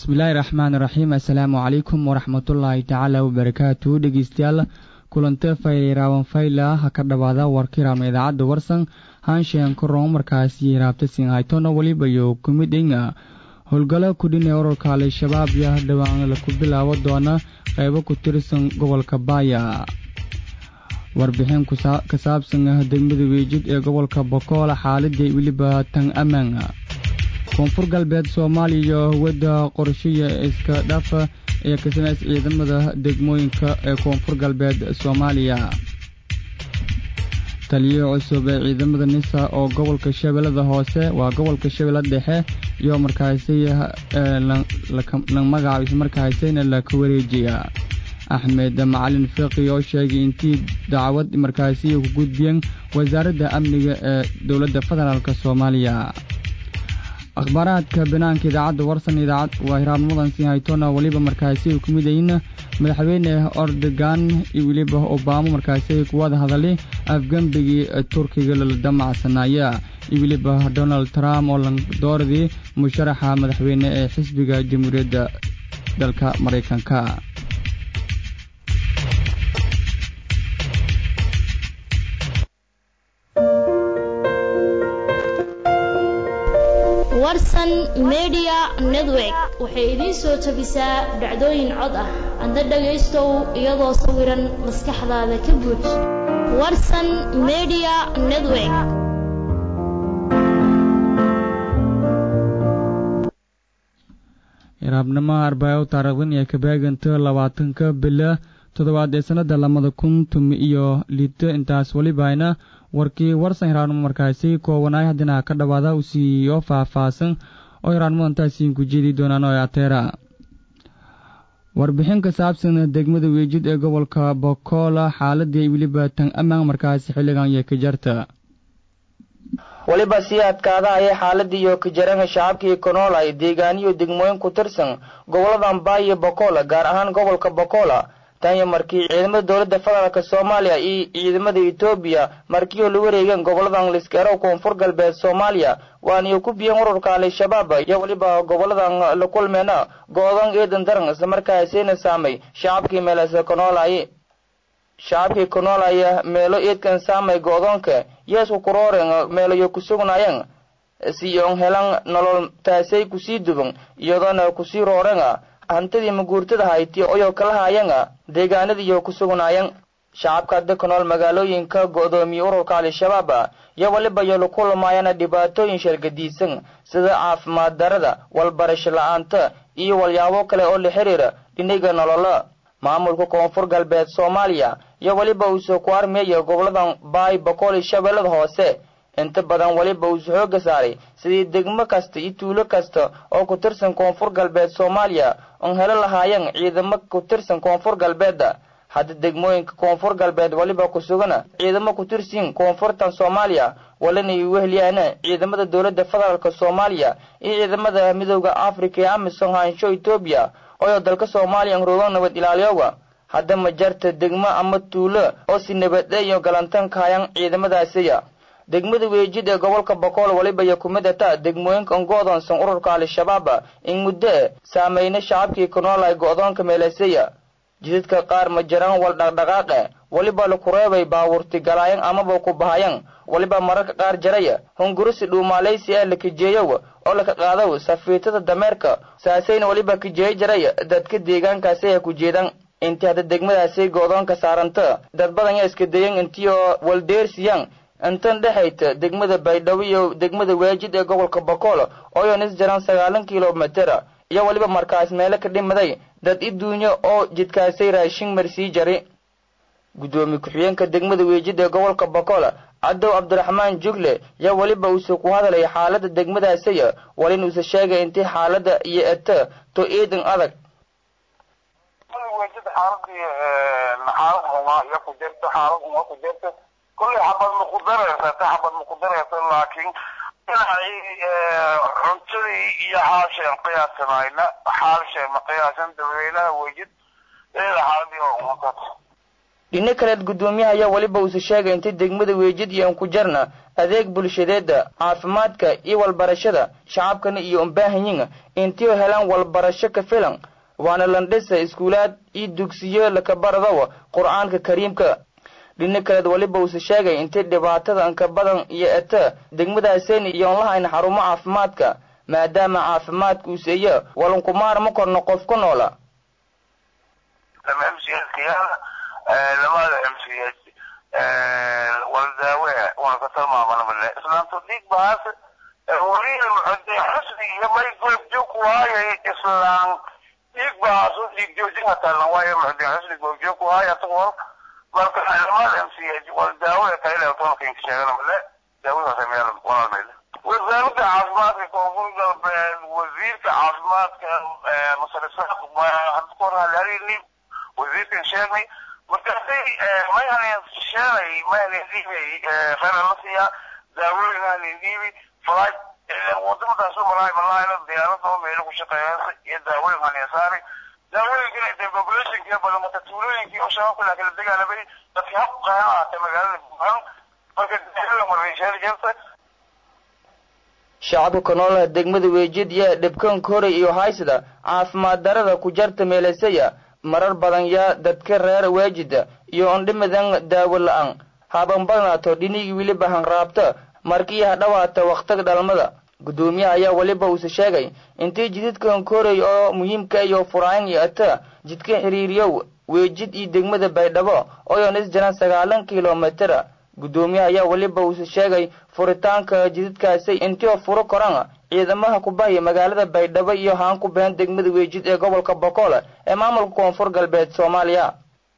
bismillaahi raxmaan raxiim assalaamu calaykum waraxmatullaahi tacaala wabarakaatu dhegeystayaal kulante fayraawan fayla ha ka dhowaada warkiraama idaacadda warsan haanshean koron markaasi raabta sinhaytona weliba iyo kumidinga howlgalo kudhinee ururka al-shabaab iyo dhowaan laku bilaabo doona qeybo ku tirsan gobolka baaya warbixin ka saabsan degmada weejid ee gobolka bokool xaaladii weliba tan ammaan koonfur galbeed soomaaliya iyo hawada qorshiya iska dhafa ee ka sameys ciidamada degmooyinka ee koonfur galbeed soomaaliya taliyo cusub ee ciidamada nisa oo gobolka shabeellada hoose waa gobolka shabeellada dhexe iyo markaasi la magacaabis markaasina laka wareejiya axmed macalin fiqi oo sheegay intii dacwad markaasi ku gudbiyeen wasaaradda amniga ee dowladda federaalk soomaaliya akhbaaraadka banaanka idaacadda warsan idaacad waa hiraabnimadan sii haytona weliba markaasi ay ku midayin madaxweyne ordogan iyo weliba obamo markaasi ay kuwada hadalay afgembigii turkiga lala damacsanaya iyo weliba donald trump oo landooradii musharaxa madaxweyne ee xisbiga jamhuuriyadda dalka maraykanka warsan media network waxay idiin soo tabisaa dhacdooyin cod ah adna dhagaystow iyadoo sawiran maskaxdaada ka buuj warsan media network iraabnimo arbaayo taariikhdan iyo kabaaganta labaatanka bila toddobaad ee sannada labada kun tumi iyo liito intaas welibahayna warkii warsan hiraabnimo markaasi koobanaay haddina ka dhowaada u siiyo faah-faahsan oo hiraabnimada intaasiin ku jeedi doonaan oo ateera warbixin ka saabsan degmada weejid ee gobolka bokoola xaaladii weliba tan ammaan markaasi xilligan iyo ka jarta weliba sii adkaada ayay xaaladii iyo kajaranka shacabkii konoolay deegaaniyo degmooyin ku tirsan goboladan baayo bokoola gaar ahaan gobolka bokoola tan iyo markii ciidamada dowladda federaalk soomaaliya iyo ciidamada etoobiya markiioo la wareegeen goboladan liskeerow koonfur galbeed soomaaliya waaniyo ku biyeen ururka al-shabaab iyo weliba goboladan la kulmeena go-dan eedan daran islamarkaasina saamay shacabkii meelase konoolay shacabkii konoolaya meelo eedkan saamay go-doonka yeesku kurooren meelayo ku sugnaayeen siyon helan nolol taasay kusii duban iyadoona kusii rooren hantidii maguurtada hayti oyoo kala haayeen deegaanadiiyo ku sugnaayeen shacabka hadda ku nool magaalooyinka go-doomiye ururka al-shabaab iyo weliba iyo laku lumaayana dhibaatooyin shargadiisan sida caafimaad darada walbarasho la-aanta iyo walyaabo kale oo la xiriira dhiniga nololo maamulka koonfur galbeed soomaaliya iyo weliba uusoo ku armeeya goboladan baay bakool shabeellada hoose inta badan weliba uusu xooga saaray sidii degmo kasta iyo tuulo kasta oo ku tirsan koonfur galbeed soomaaliya oon helo lahaayeen ciidamo ku tirsan koonfur galbeedda hadda degmooyinka koonfur galbeed weliba ku sugana ciidamo ku tirsiin koonfurtan soomaaliya walina ay weheliyaan ciidamada dowladda federaalk soomaaliya iyo ciidamada midooda africa ee amisom haansho etoobiya oo dalka soomaaliya roogan nabad ilaaliyoga hadda ma jarta degmo ama tuulo oo si nabadhe iyo galantan kahayaan ciidamadaasiya degmada weejid ee gobolka bokool weliba iyo ku mid ata degmooyinka on go-doonsan ururka al-shabaab in muddo saameyna shacabkii ku noolay go-doonka meeleseya jidadka qaar ma jiraan wal dhaqdhaqaaqe weliba laku reebay baawurti galaayan amaba ku bahayan weliba mararka qaar jaraya hungurisi dhuumaalaysi ee la kajeeyow oo laka qaadaw safiitada dameerka saasayna weliba kajeeyo jaraya dadka deegaankaasi ay ku jeedaan intii hadda degmadaasi go-doonka saaranta dad badan yaa iska dayan intii oo waldeersiyaan intan dhexayta degmada baydhabo iyo degmada weejid ee gobolka bokool ooyo nis jaran sagaalan kilomitera iyo weliba markaas meelo ka dhimaday dad iduunyo oo jidkaasay raashin marsii jari guddoomiye ku-xigeenka degmada weejid ee gobolka bokool cadow cabdiraxmaan jugle yaa weliba uuse ku hadalay xaalada degmadaasiya walin uuse sheegay intii xaalada iyo eta to eedan adag kulley xabad ma ku daraysa ta xabad ma ku daraysa laakiin dhinacii cuntadii iyo xaalsheen qiyaasamayna xaalsheen ma qiyaasan dadweynaha wejid eeda xaaladii oo umakat dhino kaleed guddoomiyaha ayaa weliba uuse sheegay intay degmada weejid iyo ankujarna adeeg bulshadeeda caafimaadka iyo walbarashada shacabkana iyo umbaahanyin intii helaan walbarasho ka filan waana landhisa iskuulaad iyo dugsiyo lakabaradawa qur-aanka kariimka dhino kaleed weliba uuse sheegay intay dhibaatada anka badan iyo eta degmadaaseni iyo onlahayn xarumo caafimaadka maadaama caafimaadka uuseeya walankumaarma korno qof ku noola lamada mcs waldaawe waan ka tilmaamana male islaamto dhiig bahaas wariil muxude xusni iyo may goobjoog waayay islaan dhiig bahaas u dhiig joojin hatalan waayo muxude xusni goobjoog waaya asagoo marka lamada mcs waldaawe tayle tobanka sheegana male daawadaas meel walaal meel wasaaradda caafimaadka koonfur galbeed wasiirka caafimaadka masarisaaq hadda ku hor halaarini wasiirkan sheegnay markaasay mayahanin sheelay mayahanin dhiibay khayra la siiyaa daawooyin hanin dhiibi falaaj wadamadaas u malaay malaayna diyaaradoo meelo ku shaqeeyasa iyo daawooyin hanin saari daawooyinkana dee populationkii badan marka tuulooyinkii oo shabaabka laa kala dagaalamay dadkii hab qayan ahaatay magaalada buuhan marka daawada markay sheeli jirta shacabka kanoolaha degmada weejid iyo dhibkanka horay iyo haysada caafimaad darada ku jarta meelasaya marar badan yaa dadka reer weejida iyo ondhimidan daawo la-aan haban badnaato dhinigii weliba hanraabta markii hadhawaata wakhtiga dhalmada guddoomiyaha ayaa weliba uuse sheegay intii jididkan koray oo muhiimka iyo furaayn iyo ata jidka xiriiriyow weejid iyo degmada baydhabo oyon is jiraan sagaalan kilomitera guddoomiyaha ayaa weliba uuse sheegay furitaanka jididkaasi intii furo koran ciidamaha kubahaya magaalada baydhabo iyo haan ku been degmada weejid ee gobolka bokoole ee maamulka koonfur galbeed soomaaliya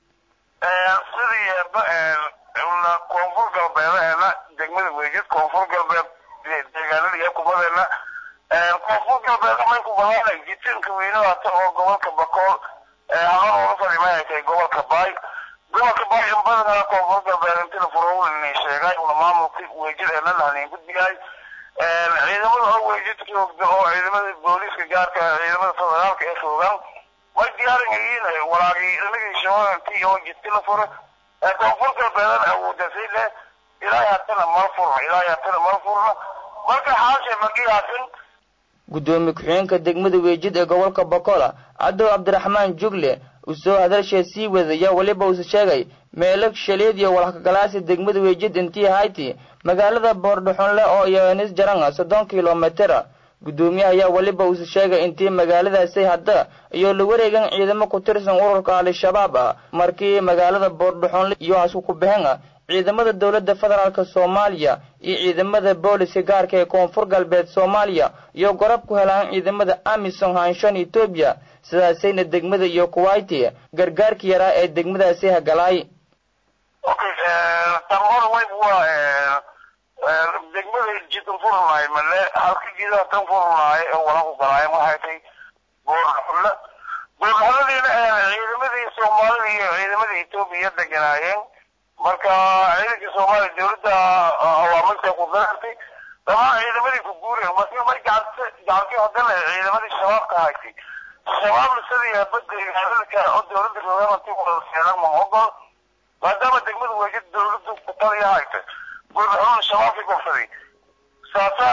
sidii koonfur galbeedaheena degmada weejid koonfur galbeed deegaanada iyo kubadeena koonfur galbeed may ku bahaana jitinka weynaata oo gobolka bakool haban uga fadhimayatay gobolka baay gobolka baay in badanaa koonfur galbeed intina furowlini sheegay una maamulka weejideena lahanin gudbiyahay ciidamada oo weejidka joogda oo ciidamada booliiska gaarka ciidamada federaalka ee joogaan way diyaaran yihiin walaagii inagii shabaantii oo jidka la furo koonfur galbeedan awoodasay leh ilaahay hatana mal furna ilaahay hatana mal furna marka xaashe magiyaasin guddoomiye ku-xigeenka degmada weejid ee gobolka bokola cadow cabdiraxmaan jugle uu soo hadalshee sii wadaya weliba uuse sheegay meelo shaleed iyo walhakagalaasi degmada weejid intii hayti magaalada boordhaxunle oo iyonis jaranga soddon kilomitera guddoomiyaha ayaa weliba uuse sheegay intii magaaladaasi hadda iyo la wareegan ciidamo ku tirsan ururka al-shabaab ah markii magaalada boordhaxunle iyo hasku ku bixin ciidamada dowladda federaalk soomaaliya iyo ciidamada booliska gaarka ee koonfur galbeed soomaaliya iyo gorab ku helaan ciidamada amisom hanshan etoobiya sidaasayna degmada iyo kuwaiti gargaarka yaraa ee degmadaasi hagalaay okay tamhor wayb waa degmada jidan furnaay male halka jidaha tan furnaay oo wala ku galaayeen waxay tay boorxulle boorxulladiina ciidamadii soomaalida iyo ciidamada etoobiya deganaayeen marka ciidankii soomaaliya dawladda awaamirta ku darartay dhamaan ciidamadii ku guureen marka may gacanta gacantii haddana ciidamadii shabaabka haysay shabaabna sidii baddeegaanadka oo dawladda roogaanti wada seeran ma ogol maadaama degmada weejid dawladdu ku taliya hayta gurbaxuun shabaabkii gofsaday saasa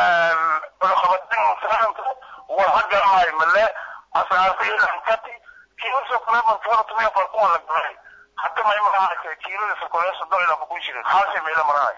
cunaqabatin saanta waa hagalahay male asaarta ilankati kiilasoo kale markaba tumiya farkuma la galay hadda may marahaysa kiilada sokolee soddon ilaa kun shilin xaalshay meela marahay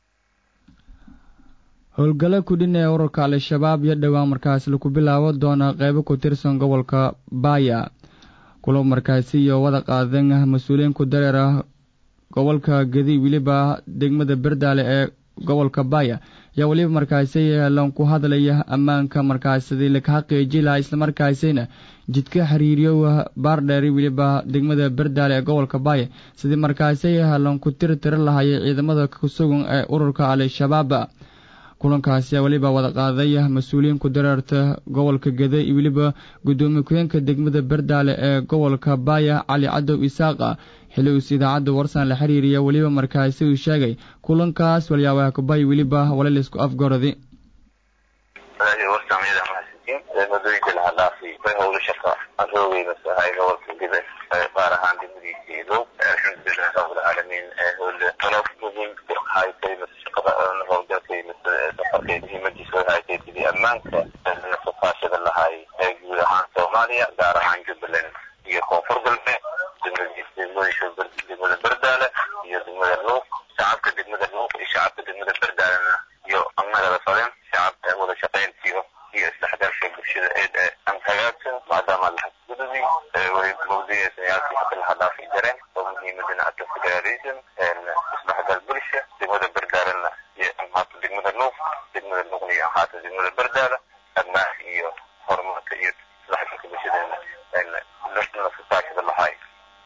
howlgalo kudhin ee ururka al-shabaab iyo dhowaan markaas lagu bilaabo doona qeybo ku tirsan gobolka baaya kulo markaasi iyo wada qaadan mas-uuliyiin ku dareer ah gobolka gedi weliba degmada berdaale ee gobolka baaya ayaa weliba markaasi lan ku hadlaya ammaanka markaasidi laga xaqiiji lahaa islamarkaasina jidka xiriiriyo baardheeri weliba degmada berdaale ee gobolka baaya sidii markaasi lan ku tiri tiri lahayay ciidamada kusugan ee ururka al-shabaab kulankaasi weliba wada qaaday mas-uuliyiin ku dareerta gobolka gede iyo weliba guddoomiye ku-yeenka degmada berdaale ee gobolka baaya cali cadow isaaqa xilli uus idaacadda warsan la xiriiriya weliba markaasi uu sheegay kulankaas walyaabaha kubay weliba walaysku afgorodi madooyinka laha dhaafi bay howlo shaqa aan roogeyna sahay gobolka gida qaar ahaan degmadiisa idow alxamdulilah rabbilcaalamiin howle qalabkudin haytay shaqada howlgalkay safarkay muhiimadiisa way haytay sidii ammaanka nafafaashada lahay ee guud ahaan soomaaliya gaar ahaan jubbaland iyo koonfur galbeed degmooyinka degmada berdaale iyo degmada luuq shacabka degmada luuq iyo shacabka degmada berdaalena iyo annagada fadin shacab wada shaqayntiyo iyo isdhexgalka bulshada eed aan hagaagsan maadaama lahasgududi way mawduucaysanyaashii hadda laha dhaafi jareen oo muhiimadana adka federalism isdhexgal bulsha degmada berdaalena iyo amhaata degmada luuq degmada luuqna iyo amhaata degmada berdaala ammaan iyo horumarka iyo isdhexgalka bulshadeena nafasaashada lahay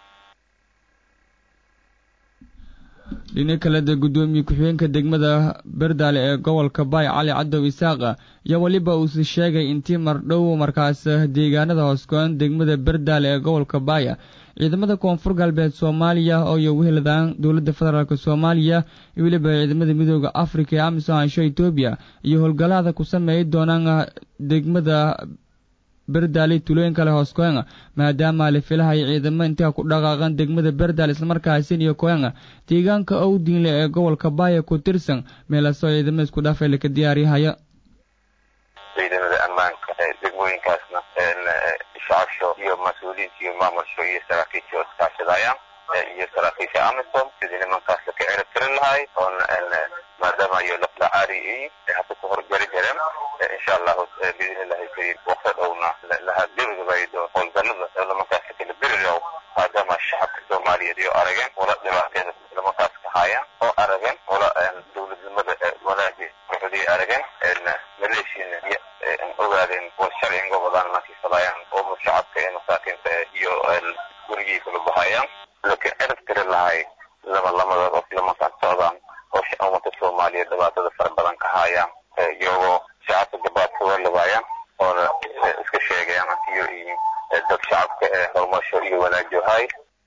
dhinac kaleda guddoomiye ku-xigeenka degmada berdaale ee gobolka baay cali cadow isaaqa iyo weliba uuse sheegay intii mardhow markaas deegaanada hoosgoon degmada berdaale ee gobolka baaya ciidamada koonfur galbeed soomaaliya oo iyo weheladaan dowladda federaalk soomaaliya iyo weliba ciidamada midooda afrika ee amisom ansho etoobiya iyo howlgallada ku sameeyi doonaan degmada berdaale tulooyin kale hoos koenga maadaama la filahay ciidamo intaa ku dhaqaaqan degmada berdaal islamarkaasin iyo koenga deegaanka owdiinle ee gobolka baaya ku tirsan meelasoo ciidamo isku dhaafay laka diyaariyahaya ciidamada ammaanka degmooyinkaasna shacabsho iyo mas-uuliyiinta iyo maamulsho iyo saraakiisha oo iskaashadayaan iyo saraakiisha amisom sidii nimankaas laka cirib tirin lahay oona maadaama iyo laflacaari hadda ku horjari jareen insha allahu biidn illahi kariim waqti dhowna laha gebagabaydo howlgalada nimankaas kala berirow maadaama shacabka soomaaliyeed iyo arageen wala dhibaateeda nimankaas ka haayaan oo arageen wala dowladnimada wanaaji wuxudii arageen maleeshiina ogaadeen wal sharciga gobolaan markay falaayaan oo shacabka ee masaakiinta iyo gurigii kala bahayaan laka cirib tiri lahay laba lamada qof nimankaas socdaan oo ummadka soomaaliyeed dhibaatada fara badan ka haayaan iyagoo shacabka gabaadka walabaayaan oona iska sheegayaan iyo dad shacabka ee horumarsho iyo wanaajohay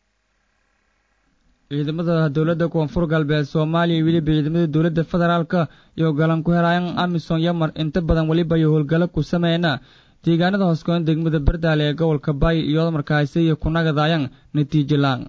ciidamada dowladda koonfur galbeed soomaaliya iyo weliba ciidamada dowladda federaalka iyo galan ku helayan amisom yamar inta badan weliba iyo howlgalo ku sameeyna deegaanada hooskoon degmada berdaale ee gobolka baay iyadoo markaasi iyo kunagadayan natiijo la-aan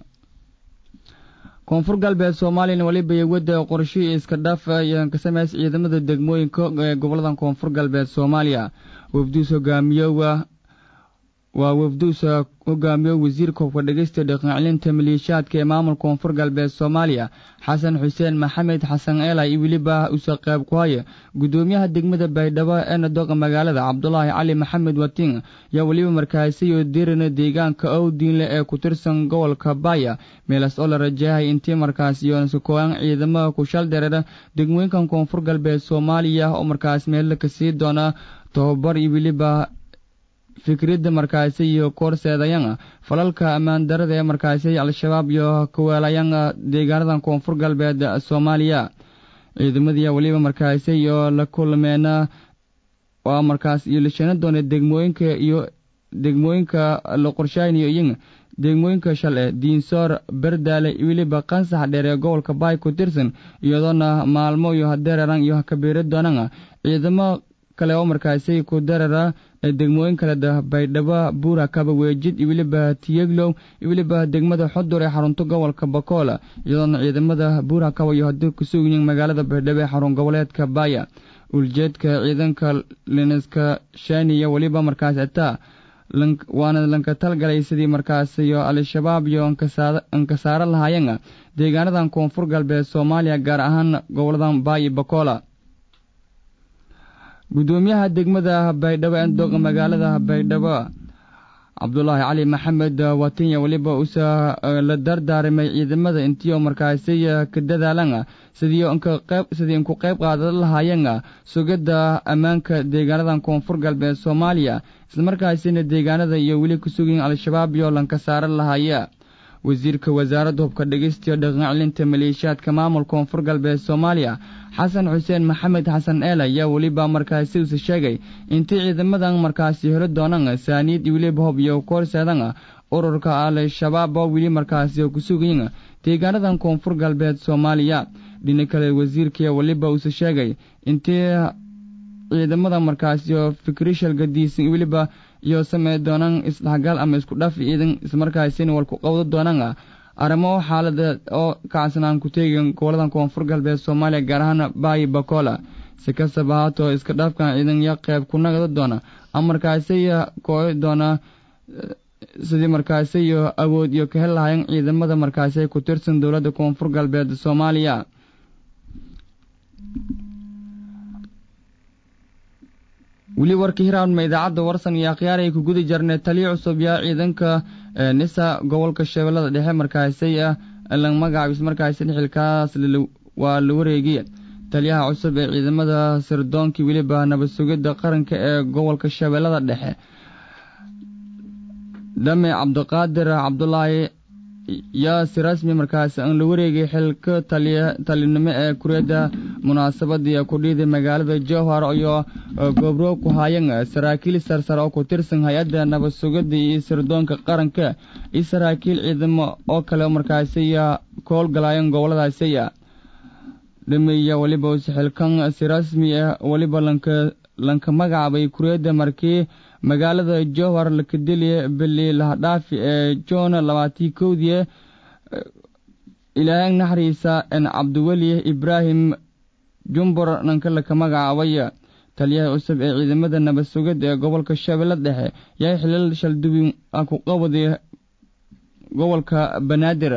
koonfur galbeed soomaaliyana weliba iyo wadda qorshihii iska dhaaf ayaan ka sameys ciidamada degmooyinka ee gobollada koonfur galbeed soomaaliya wafduus hogaamiyowa waa wafduusa hogaamiyo wasiirka hubka dhegeysta dhaqancelinta maleeshiyaadka ee maamul koonfur galbeed soomaaliya xasan xuseen maxamed xasan eela iyo weliba usa qayb ku haya guddoomiyaha degmada baydhabo ee nadoqa magaalada cabdulaahi cali maxamed watin yaa weliba markaasi oo dirina deegaanka owdiinle ee ku tirsan gobolka baaya meelaas oo la rajahay intii markaas yoonasakooyan ciidamada ku shal dareera degmooyinkan koonfur galbeed soomaaliya oo markaas meella ka sii doona tobabar iyo weliba fikradda markaasi iyo koorseedayanga falalka ammaan darada ee markaasi al-shabaab iyo kaweelayanga deegaanadan koonfur galbeed soomaaliya ciidamadiya weliba markaasi iyo la kulmeena waa markaas iyo lashana doona degmooyinka iyo degmooyinka la qorshaynayo iyaga degmooyinka shale diinsoor berdaale weliba qansax dheer ee gobolka baay ku tirsan iyadoona maalmo iyo hadeeraran iyo hakabiiri doonanga ciidamo kale oo markaasi ku darara degmooyin kale da baydhabo buura kaba weejid iyo weliba tiyeglow iyo weliba degmada xodur ee xarunta gobolka bakoola iyadoona ciidamada buura kaba iyo hadii kusug yihiin magaalada baydhabo ee xarun goboleedka baaya uljeedka ciidanka liniska shaniya weliba markaas ataa waana lanka talgalay sidii markaas iyo al-shabaab iyo ankasaaro lahaayanga deegaanadan koonfur galbeed soomaaliya gaar ahaan goboladan baay bakoola guddoomiyaha degmada baydhabo ee doqa magaalada baydhabo cabdulaahi cali maxamed watinya weliba usa la dardaarimay ciidamada intii oo markaasi ka dadaalanga sidii sidii inku qayb qaadan lahaayanga sugidda ammaanka deegaanadan koonfur galbeed soomaaliya islamarkaasina deegaanada iyo weli ku sugayin al-shabaab iyo lanka saaran lahaya wasiirka wasaaradda hubka dhegeystiyo dhaqancelinta maleeshiyaadka maamul koonfur galbeed soomaaliya xasan xuseen maxamed xasan eel ayaa weliba markaasi usa sheegay intii ciidamadan markaasi helo doonaan saaniid iyo weliba hob iyo koorseedan ururka al-shabaab oo weli markaasi ku sugayin deegaanadan koonfur galbeed soomaaliya dhinac kale wasiirkii weliba usa sheegay intii ciidamada markaasi oo fikrishal gadiisan weliba iyo samey doonaan isdhexgal ama isku dhaf ciidan ismarkaasina walku qabdo doonaan arrimo xaalada oo kacsanaan ku teegin gobolada koonfur galbeed soomaaliya gaar ahaan baayi bakola si kastaba haatoo iska dhaafkan ciidan ya qeyb ku nagda doona amarkaasiya kooy doona sidii markaasi iyo awood iyo ka hel lahayn ciidamada markaasi ku tirsan dowladda koonfur galbeed soomaaliya weli warkii hiraanma idaacadda warsan iyo akhyaar ay ku guda jarnay taliya cusub yaa ciidanka nisa gobolka shabeellada dhexe markaasi ah la magacaabis markaasi xilkaas waa la wareegiya taliyaha cusub ee ciidamada sirdoonkii weliba nabad sugidda qaranka ee gobolka shabeellada dhexe dhame cabdiqaadir cabdulaahi yaa si rasmi markaasi aan la wareegay xilka talinimo ee kureedda munaasabadii kudhiiday magaalada jowhar iyo goobro ku haayan saraakiil sarsare oo ku tirsan hay-adda nabad sugidda iyo sirdoonka qaranka iyo saraakiil ciidamo oo kale markaasi ka howlgalayan goboladaasiya dhameeya weliba xilkan si rasmi ah weliba lanka lanka magacaabay kureedda markii magaalada jowhar lakadeliya beli lahadhaafi ee john labaatii kowdii ilaahay naxariisa en cabdiweli ibraahim jumbur nanka laka magacaabay taliyaha cusub ee ciidamada nabad sugidda ee gobolka shabeelle dhexe yaa xilal shaldubi ku qabaday gobolka banaadir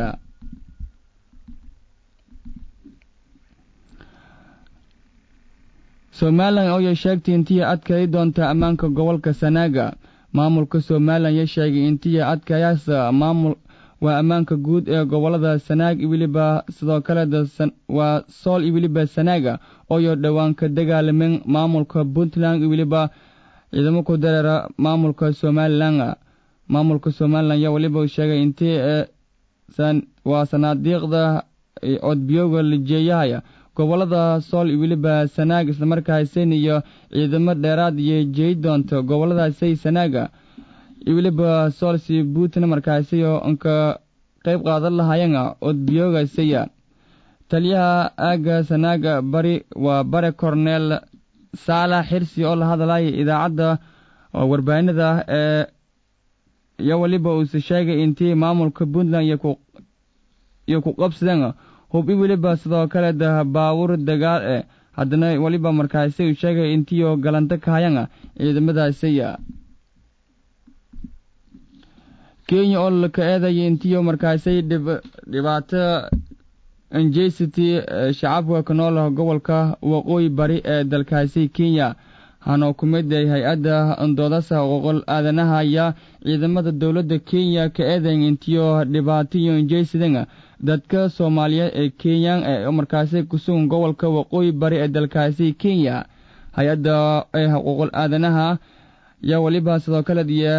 somalilan ooya sheegtay intii adkay doonta ammaanka gobolka sanaaga maamulka somalilan ya sheegay intii adkayaas maamul waa ammaanka guud ee gobolada sanaag weliba sidoo kale waa sool iyo weliba sanaaga ooyo dhowaan ka dagaalameen maamulka puntland iyo weliba ciidamo ku dareera maamulka somalilan maamulka somalilan yaa weliba sheegay intii waa sanaadiiqda codbiyooga lijeeyahaya gobolada sool iyo weliba sanaag islamarkaaseen iyo ciidamo dheeraad iyo jeey doonta goboladaasay sanaaga iyo weliba soolsi puntland markaasi oo ka qayb qaadan lahaayeen codbiyoogasaya taliyaha aaga sanaaga bari waa bare corneel saalax xirsi oo la hadlaya idaacadda warbaahinada ee iyo weliba uuse sheegay intii maamulka puntland iyo ku qabsadeen hub i weliba sidoo kale da baawur dagaal e haddana weliba markaasi uu sheegay intiioo galanto ka hayan ciidamadaasiya kenya oo laka eedaya intiioo markaasi dhibaato anjesity shacabka ka nool gobolka waqooyi bari ee dalkaasi kenya hana ku mid ay hay-adda doodasa xuquuqul aadanaha ayaa ciidamada dowladda kenya ka eedayn intiioo dhibaato iyo anjesidan dadka soomaaliyeed ee kenyan ee markaasi kusugan gobolka waqooyi bari ee dalkaasi kenya hay-adda ee xuquuqul aadanaha yaa weliba sidoo kale iyo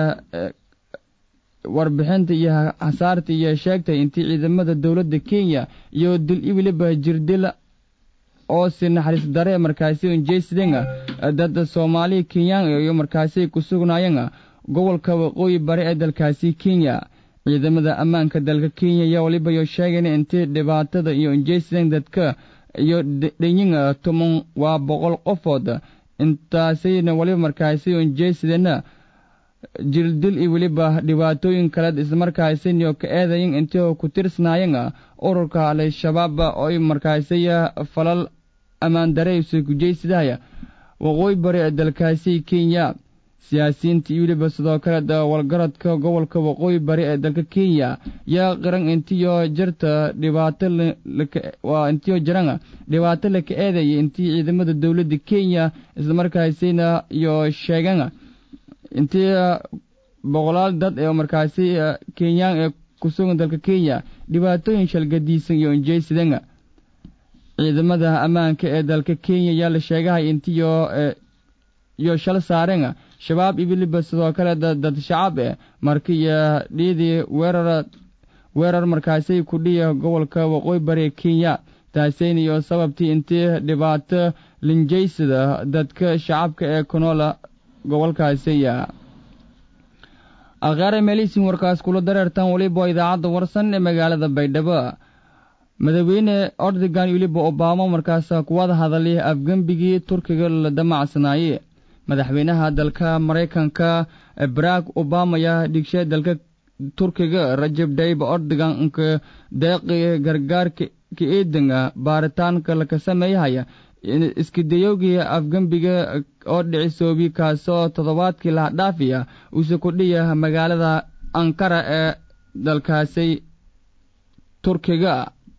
warbixinta iyo hasaarta iyo sheegtay intii ciidamada dowladda kenya iyo dil i weliba jirdil oo si naxariis dare markaasi unjeysideen dad soomaali kenyaan iyo markaasi ku sugnaayeen gobolka waqooyi bari ee dalkaasi kenya ciidamada ammaanka dalka kenya ayaa weliba yo sheegeen intii dhibaatada iyo unjeysideen dadka iyo dhanyin toban waa boqol qofood intaasayna weliba markaasi unjeysideen jildil iyo weliba dhibaatooyin kale islamarkaasiniyo ka eedayin intii ku tirsanaayeen ururka al-shabaab oo markaasi falal ammaan dareysa kujeysidahaya waqooyi bari ee dalkaasi kenya siyaasiyiinta iyo weliba sidoo kale walgaradka gobolka waqooyi bari ee dalka kenya yaa qiran intiyo jirta dhibaato waa intiyo jiran dhibaato laka eedaya intii ciidamada dowladda kenya islamarkaasina iyo sheegeen intii boqolaal dad ee markaasi kenyaan ee kusugan dalka kenya dhibaatooyin shalgadiisan iyo injeysidan ciidamada ammaanka ee dalka kenya yaa la sheegahay intiyo iyo shal saareen shabaab iyo weliba sidoo kale dad shacab eh markiiyo dhiidii weerar weerar markaasi ku dhiya gobolka waqooyi bari kenya taaseyn iyo sababtii intii dhibaato linjeysada dadka shacabka ee kunoola gobolkaasiya akhaare meelihiisin warkaas kula dareertaan weliba idaacadda warsan ee magaalada baydhabo madaxweyne ordogan weliba obama markaas kuwada hadalay afgembigii turkiga la damacsanaayey madaxweynaha dalka maraykanka barack obama ayaa dhigshay dalka turkiga rajab dayib ordogan nka deeqi gargaarka ka-eedanga baaritaanka laka sameeyahaya iskidayowgii afgembiga oo dhicisoobi kaasoo toddobaadkii laha dhaafiya uuse kudhiya magaalada ankara ee dalkaasi turkiga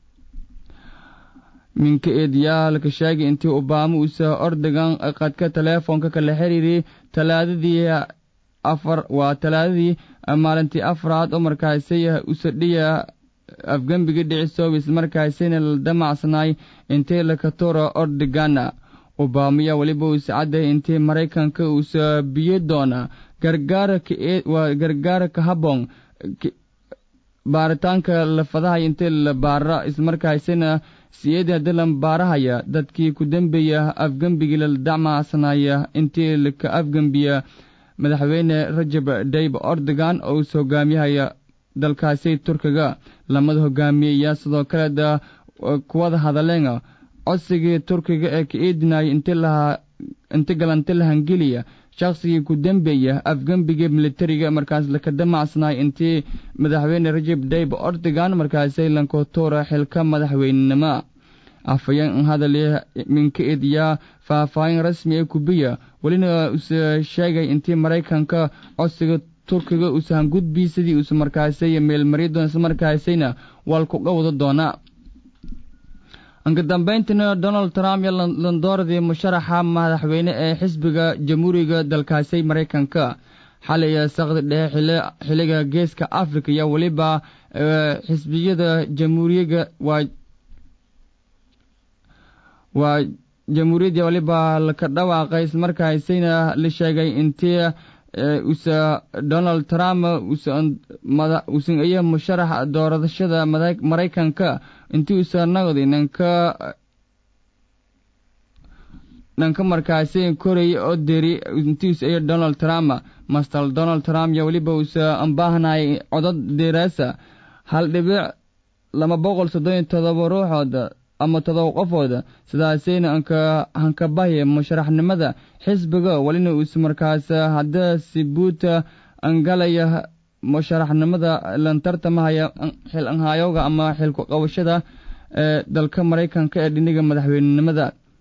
minka eediyaalka sheegay intii obama uuse ordogan qadka teleefoonka kala xiriiriyey talaadadii afar waa talaadadii maalintii afraad oo markaasi usadhiya afgembiga dhicisoobi islamarkaasina la damacsanaay intii lakatura ordogana obamaya weliba uuse cadday intii maraykanka uuse biyo doona gargaarwaa gargaarka habon baaritaanka lafadahay intii la baara islamarkaasina siyeedii haddii la baarahaya dadkii ku dembeeya afgembigii la damacsanaaya intii laka afgembiya madaxweyne rajab dayib ordogan oo uuse hogaamiyahaya dalkaasi turkiga lamada hogaamiyeyaa sidoo kale kuwada hadaleen codsigii turkiga ee ka eedinaya inti galanti lahangeliya shaqsigii ku dembeeya afgembiga militariga markaas laka damacsanaay intii madaxweyne rajab dayib ordogan markaasi lankotuura xilka madaxweynenimo afhayeen hadali minka eediyaa faahfaahin rasmi ee kubiya welina use sheegay intii maraykanka codsiga turkiga uusahan gudbii sidii uuse markaasay meelmarya doona isla markaasayna waalkuga wada doonaa anka dambayntina donald trump iyo landooradii musharaxa madaxweyne ee xisbiga jamhuuriga dalkaasi maraykanka xalay saqdi dhexe xiliga geeska africa iyo weliba xisbiyada jamhuuriyaga waa waa jamhuuriyadda waliba laka dhawaaqay islamarkaasayna la sheegay intii use donald trump usan iyo musharax doorashada maraykanka intii usa naqdi nanka dhanka markaasi koraya oo deri intiis iyo donald trump master donald trump iyo weliba uuse ambaahnay codod deeraasa hal dhibic laba boqol soddon iyo todoba ruuxood ama todoba qofooda sidaasayna anka hankabahya musharaxnimada xisbiga welina uuse markaas hadda sibuuta angalaya musharaxnimada lantartamahaya xil anhaayooga ama xilku qabashada ee dalka maraykanka ee dhiniga madaxweynenimada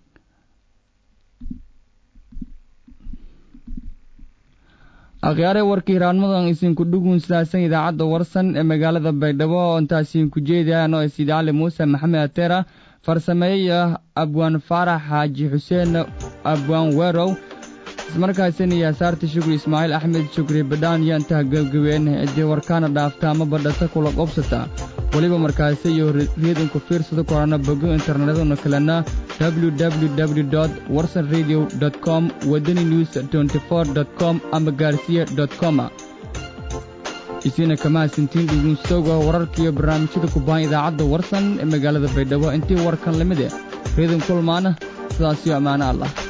akhyaare warkii hiraanmadan isinku dhugun sidaasan idaacadda warsan ee magaalada baydhabo oo intaasiinku jeedayaan oo isiid cali muuse maxamed ateera farsameeyaya abwaan faarax xaaji xuseen abwaan weerow ismarkaasina iyo asaarta shukri ismaaciil axmed shukri badhaan iyo intaha gebgabeen ciddii warkaana dhaafta ama badhata kula qobsata weliba markaasi iyo reedinku fiirsada korana bogo internetaduna kalena www warsan radio com wadani news com ama gaarsiya com isiina kamahadsantiin dhugunsooga wararkiiyo barnaamijyada kubaan idaacadda warsan ee magaalada baydhabo intii warkan lamide reedin kulmaana sidaasiyo ammaano allah